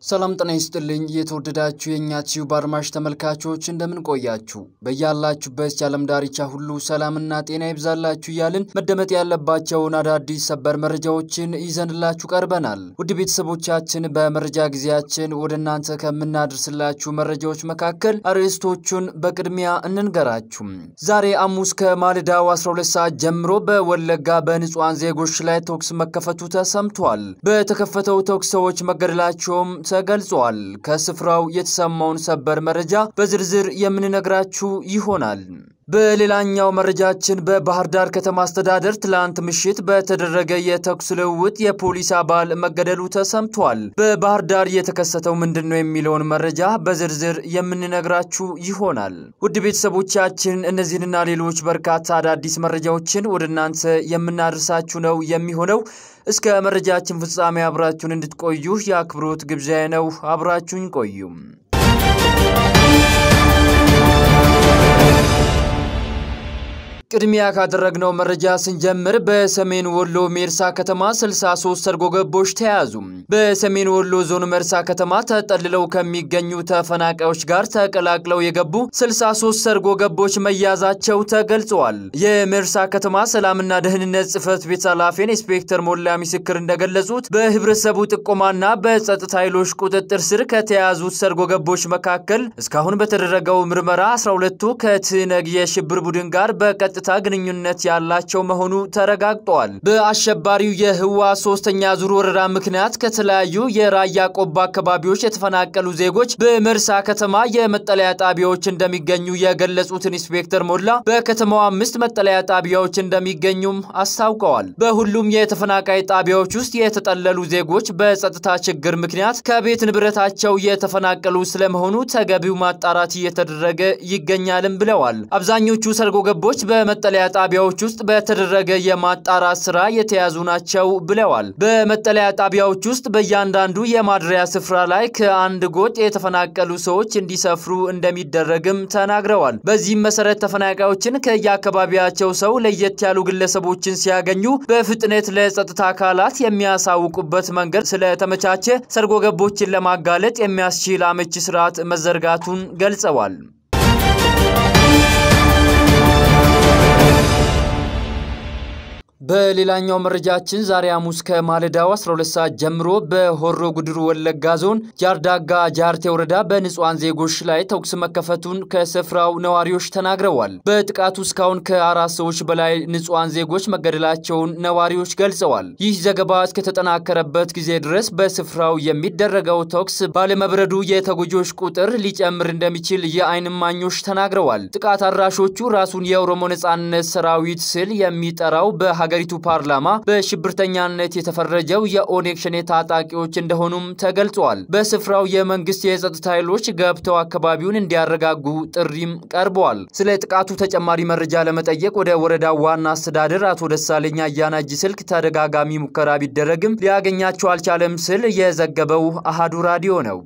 ሰላም ጤና ይስጥልኝ። የተወደዳችሁ የእኛ ቲዩብ አድማጭ ተመልካቾች እንደምን ቆያችሁ? በያላችሁበት የዓለም ዳርቻ ሁሉ ሰላምና ጤና ይብዛላችሁ እያልን መደመጥ ያለባቸውን አዳዲስ ሰበር መረጃዎችን ይዘንላችሁ ቀርበናል። ውድ ቤተሰቦቻችን በመረጃ ጊዜያችን ወደ እናንተ ከምናደርስላችሁ መረጃዎች መካከል አርዕስቶቹን በቅድሚያ እንንገራችሁ። ዛሬ ሐሙስ ከማለዳው 12 ሰዓት ጀምሮ በወለጋ በንጹሐን ዜጎች ላይ ተኩስ መከፈቱ ተሰምቷል። በተከፈተው ተኩስ ሰዎች መገደላቸውም ተገልጿል። ከስፍራው የተሰማውን ሰበር መረጃ በዝርዝር የምንነግራችሁ ይሆናል። በሌላኛው መረጃችን በባህር ዳር ከተማ አስተዳደር ትላንት ምሽት በተደረገ የተኩስ ልውውጥ የፖሊስ አባል መገደሉ ተሰምቷል። በባህር ዳር የተከሰተው ምንድን ነው የሚለውን መረጃ በዝርዝር የምንነግራችሁ ይሆናል። ውድ ቤተሰቦቻችን እነዚህንና ሌሎች በርካታ አዳዲስ መረጃዎችን ወደ እናንተ የምናደርሳችሁ ነው የሚሆነው። እስከ መረጃችን ፍጻሜ አብራችሁን እንድትቆዩ የአክብሮት ግብዣዬ ነው። አብራችሁኝ ቆዩም። ቅድሚያ ካደረግነው መረጃ ስንጀምር በሰሜን ወሎ ሜርሳ ከተማ 63 ሰርጎ ገቦች ተያዙ። በሰሜን ወሎ ዞን መርሳ ከተማ ተጠልለው ከሚገኙ ተፈናቃዮች ጋር ተቀላቅለው የገቡ 63 ሰርጎ ገቦች መያዛቸው ተገልጸዋል። የሜርሳ ከተማ ሰላምና ደህንነት ጽሕፈት ቤት ኃላፊን ኢንስፔክተር ሞላ ምስክር እንደገለጹት በህብረተሰቡ ጥቆማና በጸጥታ ኃይሎች ቁጥጥር ስር ከተያዙት ሰርጎ ገቦች መካከል እስካሁን በተደረገው ምርመራ 12ቱ ከትነግ የሽብር ቡድን ጋር በቀጥ ቀጥታ ግንኙነት ያላቸው መሆኑ ተረጋግጧል። በአሸባሪው የህወሓት ሶስተኛ ዙር ወረራ ምክንያት ከተለያዩ የራያ ቆቦ አካባቢዎች የተፈናቀሉ ዜጎች በመርሳ ከተማ የመጠለያ ጣቢያዎች እንደሚገኙ የገለጹት ኢንስፔክተር ሞላ በከተማው አምስት መጠለያ ጣቢያዎች እንደሚገኙም አስታውቀዋል። በሁሉም የተፈናቃይ ጣቢያዎች ውስጥ የተጠለሉ ዜጎች በጸጥታ ችግር ምክንያት ከቤት ንብረታቸው የተፈናቀሉ ስለመሆኑ ተገቢው ማጣራት እየተደረገ ይገኛልም ብለዋል። አብዛኞቹ ሰርጎ ገቦች በ መጠለያ ጣቢያዎች ውስጥ በተደረገ የማጣራት ስራ የተያዙ ናቸው ብለዋል። በመጠለያ ጣቢያዎች ውስጥ በእያንዳንዱ የማድሪያ ስፍራ ላይ ከአንድ ጎጥ የተፈናቀሉ ሰዎች እንዲሰፍሩ እንደሚደረግም ተናግረዋል። በዚህም መሰረት ተፈናቃዮችን ከየአካባቢያቸው ሰው ለየት ያሉ ግለሰቦችን ሲያገኙ በፍጥነት ለጸጥታ አካላት የሚያሳውቁበት መንገድ ስለተመቻቸ ሰርጎ ገቦችን ለማጋለጥ የሚያስችል አመቺ ስርዓት መዘርጋቱን ገልጸዋል። በሌላኛው መረጃችን ዛሬ ሐሙስ ከማለዳው 12 ሰዓት ጀምሮ በሆሮ ጉድሩ ወለጋ ዞን ጃርዳጋ ጃርቴ ወረዳ በንጹሐን ዜጎች ላይ ተኩስ መከፈቱን ከስፍራው ነዋሪዎች ተናግረዋል። በጥቃቱ እስካሁን ከአራት ሰዎች በላይ ንጹሐን ዜጎች መገደላቸውን ነዋሪዎች ገልጸዋል። ይህ ዘገባ እስከተጠናከረበት ጊዜ ድረስ በስፍራው የሚደረገው ተኩስ ባለመብረዱ የተጎጂዎች ቁጥር ሊጨምር እንደሚችል የዓይን እማኞች ተናግረዋል። ጥቃት አድራሾቹ ራሱን የኦሮሞ ነጻነት ሰራዊት ስል የሚጠራው በ ሀገሪቱ ፓርላማ በሽብርተኛነት የተፈረጀው የኦኔግ ሸኔ ታጣቂዎች እንደሆኑም ተገልጿል። በስፍራው የመንግስት የጸጥታ ኃይሎች ገብተው አካባቢውን እንዲያረጋጉ ጥሪም ቀርበዋል። ስለ ጥቃቱ ተጨማሪ መረጃ ለመጠየቅ ወደ ወረዳው ዋና አስተዳደር አቶ ደሳለኛ አያናጅ ስልክ ተደጋጋሚ ሙከራ ቢደረግም ሊያገኛቸው አልቻለም ስል የዘገበው አሃዱ ራዲዮ ነው።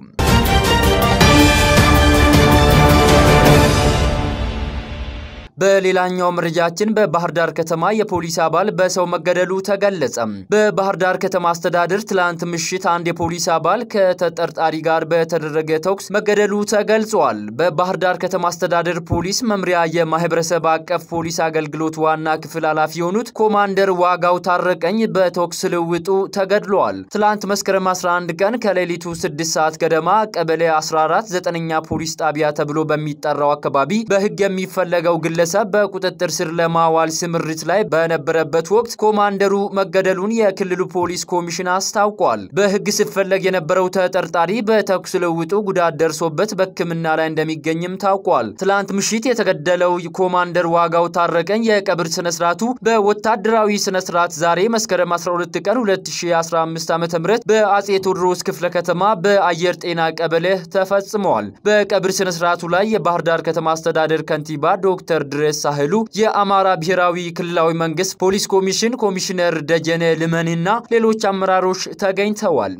በሌላኛው መረጃችን በባህር ዳር ከተማ የፖሊስ አባል በሰው መገደሉ ተገለጸ። በባህር ዳር ከተማ አስተዳደር ትላንት ምሽት አንድ የፖሊስ አባል ከተጠርጣሪ ጋር በተደረገ ተኩስ መገደሉ ተገልጿል። በባህር ዳር ከተማ አስተዳደር ፖሊስ መምሪያ የማህበረሰብ አቀፍ ፖሊስ አገልግሎት ዋና ክፍል ኃላፊ የሆኑት ኮማንደር ዋጋው ታረቀኝ በተኩስ ልውውጡ ተገድለዋል። ትላንት መስከረም 11 ቀን ከሌሊቱ 6 ሰዓት ገደማ ቀበሌ 14 ዘጠነኛ ፖሊስ ጣቢያ ተብሎ በሚጠራው አካባቢ በህግ የሚፈለገው ግለ ግለሰብ በቁጥጥር ስር ለማዋል ስምሪት ላይ በነበረበት ወቅት ኮማንደሩ መገደሉን የክልሉ ፖሊስ ኮሚሽን አስታውቋል። በህግ ሲፈለግ የነበረው ተጠርጣሪ በተኩስ ልውውጡ ጉዳት ደርሶበት በሕክምና ላይ እንደሚገኝም ታውቋል። ትላንት ምሽት የተገደለው ኮማንደር ዋጋው ታረቀኝ የቀብር ስነስርዓቱ በወታደራዊ ስነስርዓት ዛሬ መስከረም 12 ቀን 2015 ዓ.ም በአጼ ቴዎድሮስ ክፍለ ከተማ በአየር ጤና ቀበሌ ተፈጽመዋል። በቀብር ስነስርዓቱ ላይ የባህር ዳር ከተማ አስተዳደር ከንቲባ ዶክተር ድረስ ሳህሉ የአማራ ብሔራዊ ክልላዊ መንግስት ፖሊስ ኮሚሽን ኮሚሽነር ደጀነ ልመንና ሌሎች አመራሮች ተገኝተዋል።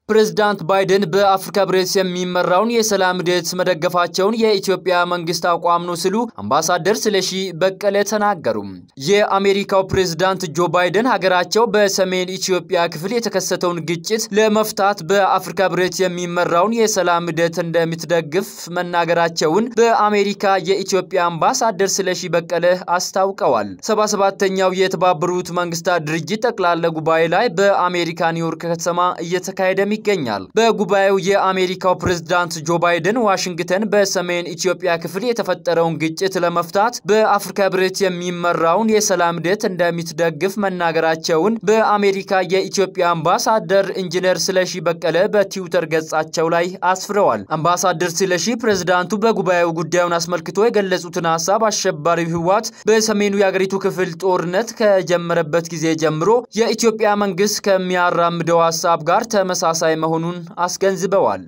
ፕሬዝዳንት ባይደን በአፍሪካ ህብረት የሚመራውን የሰላም ሂደት መደገፋቸውን የኢትዮጵያ መንግስት አቋም ነው ሲሉ አምባሳደር ስለሺ በቀለ ተናገሩ። የአሜሪካው ፕሬዝዳንት ጆ ባይደን ሀገራቸው በሰሜን ኢትዮጵያ ክፍል የተከሰተውን ግጭት ለመፍታት በአፍሪካ ህብረት የሚመራውን የሰላም ሂደት እንደምትደግፍ መናገራቸውን በአሜሪካ የኢትዮጵያ አምባሳደር ስለሺ በቀለ አስታውቀዋል። ሰባ ሰባተኛው የተባበሩት መንግስታት ድርጅት ጠቅላላ ጉባኤ ላይ በአሜሪካ ኒውዮርክ ከተማ እየተካሄደ ይገኛል። በጉባኤው የአሜሪካው ፕሬዝዳንት ጆ ባይደን ዋሽንግተን በሰሜን ኢትዮጵያ ክፍል የተፈጠረውን ግጭት ለመፍታት በአፍሪካ ህብረት የሚመራውን የሰላም ሂደት እንደምትደግፍ መናገራቸውን በአሜሪካ የኢትዮጵያ አምባሳደር ኢንጂነር ስለሺ በቀለ በትዊተር ገጻቸው ላይ አስፍረዋል። አምባሳደር ስለሺ ፕሬዝዳንቱ በጉባኤው ጉዳዩን አስመልክቶ የገለጹትን ሀሳብ አሸባሪው ህወሓት በሰሜኑ የአገሪቱ ክፍል ጦርነት ከጀመረበት ጊዜ ጀምሮ የኢትዮጵያ መንግስት ከሚያራምደው ሀሳብ ጋር ተመሳሳይ መሆኑን አስገንዝበዋል።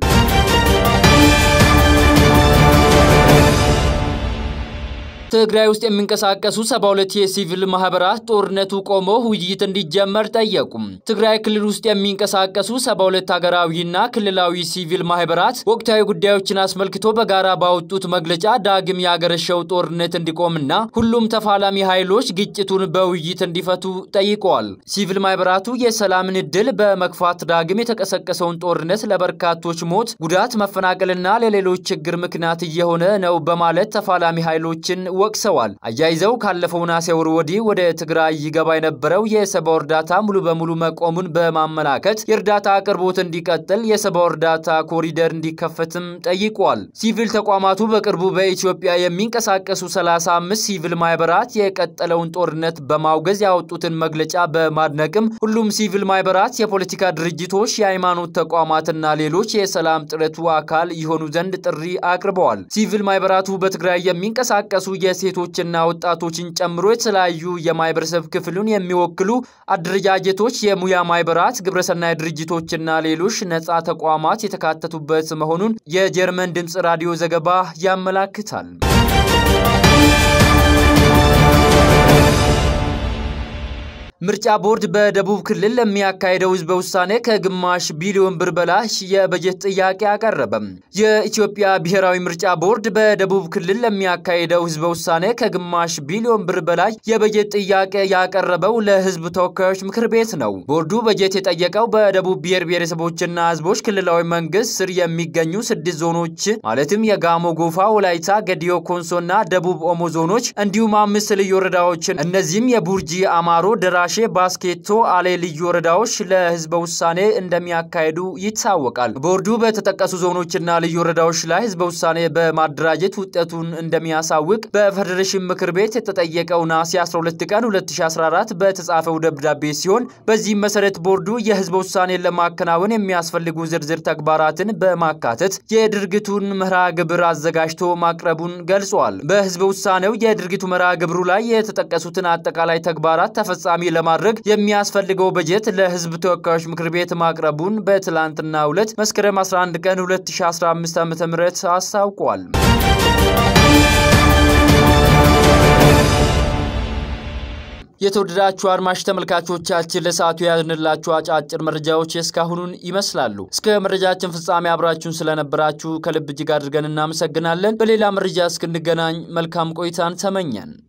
ትግራይ ውስጥ የሚንቀሳቀሱ ሰባ ሁለት የሲቪል ማህበራት ጦርነቱ ቆሞ ውይይት እንዲጀመር ጠየቁ። ትግራይ ክልል ውስጥ የሚንቀሳቀሱ ሰባ ሁለት ሀገራዊና ክልላዊ ሲቪል ማህበራት ወቅታዊ ጉዳዮችን አስመልክቶ በጋራ ባወጡት መግለጫ ዳግም ያገረሸው ጦርነት እንዲቆምና ሁሉም ተፋላሚ ኃይሎች ግጭቱን በውይይት እንዲፈቱ ጠይቀዋል። ሲቪል ማህበራቱ የሰላምን እድል በመግፋት ዳግም የተቀሰቀሰውን ጦርነት ለበርካቶች ሞት፣ ጉዳት፣ መፈናቀልና ለሌሎች ችግር ምክንያት እየሆነ ነው በማለት ተፋላሚ ኃይሎችን ወቅሰዋል። አያይዘው ካለፈው ነሐሴ ወር ወዲህ ወደ ትግራይ ይገባ የነበረው የሰብአዊ እርዳታ ሙሉ በሙሉ መቆሙን በማመላከት የእርዳታ አቅርቦት እንዲቀጥል የሰብአዊ እርዳታ ኮሪደር እንዲከፈትም ጠይቋል። ሲቪል ተቋማቱ በቅርቡ በኢትዮጵያ የሚንቀሳቀሱ 35 ሲቪል ማህበራት የቀጠለውን ጦርነት በማውገዝ ያወጡትን መግለጫ በማድነቅም ሁሉም ሲቪል ማህበራት፣ የፖለቲካ ድርጅቶች፣ የሃይማኖት ተቋማትና ሌሎች የሰላም ጥረቱ አካል ይሆኑ ዘንድ ጥሪ አቅርበዋል። ሲቪል ማህበራቱ በትግራይ የሚንቀሳቀሱ የሴቶችና ወጣቶችን ጨምሮ የተለያዩ የማህበረሰብ ክፍሉን የሚወክሉ አደረጃጀቶች፣ የሙያ ማህበራት፣ ግብረሰናይ ድርጅቶችና ሌሎች ነጻ ተቋማት የተካተቱበት መሆኑን የጀርመን ድምፅ ራዲዮ ዘገባ ያመላክታል። ምርጫ ቦርድ በደቡብ ክልል ለሚያካሄደው ህዝበ ውሳኔ ከግማሽ ቢሊዮን ብር በላይ የበጀት ጥያቄ አቀረበ። የኢትዮጵያ ብሔራዊ ምርጫ ቦርድ በደቡብ ክልል ለሚያካሄደው ህዝበ ውሳኔ ከግማሽ ቢሊዮን ብር በላይ የበጀት ጥያቄ ያቀረበው ለህዝብ ተወካዮች ምክር ቤት ነው። ቦርዱ በጀት የጠየቀው በደቡብ ብሔር ብሔረሰቦችና ህዝቦች ክልላዊ መንግስት ስር የሚገኙ ስድስት ዞኖች ማለትም የጋሞ ጎፋ፣ ወላይታ፣ ገዲዮ፣ ኮንሶና ደቡብ ኦሞ ዞኖች እንዲሁም አምስት ልዩ ወረዳዎችን እነዚህም የቡርጂ፣ አማሮ፣ ደራ ሼ ባስኬቶ፣ አሌ ልዩ ወረዳዎች ለህዝበ ውሳኔ እንደሚያካሄዱ ይታወቃል። ቦርዱ በተጠቀሱ ዞኖችና ልዩ ወረዳዎች ላይ ህዝበ ውሳኔ በማደራጀት ውጤቱን እንደሚያሳውቅ በፌዴሬሽን ምክር ቤት የተጠየቀው ነሐሴ 12 ቀን 2014 በተጻፈው ደብዳቤ ሲሆን በዚህም መሰረት ቦርዱ የህዝበ ውሳኔን ለማከናወን የሚያስፈልጉ ዝርዝር ተግባራትን በማካተት የድርጊቱን መርሃ ግብር አዘጋጅቶ ማቅረቡን ገልጿል። በህዝበ ውሳኔው የድርጊቱ መርሃ ግብሩ ላይ የተጠቀሱትን አጠቃላይ ተግባራት ተፈጻሚ ለማድረግ የሚያስፈልገው በጀት ለህዝብ ተወካዮች ምክር ቤት ማቅረቡን በትላንትናው ዕለት መስከረም 11 ቀን 2015 ዓ.ም አስታውቋል። የተወደዳችሁ አድማጭ ተመልካቾቻችን ለሰዓቱ የያዝንላችሁ አጫጭር መረጃዎች የእስካሁኑን ይመስላሉ። እስከ መረጃችን ፍጻሜ አብራችሁን ስለነበራችሁ ከልብ እጅግ አድርገን እናመሰግናለን። በሌላ መረጃ እስክንገናኝ መልካም ቆይታን ተመኘን።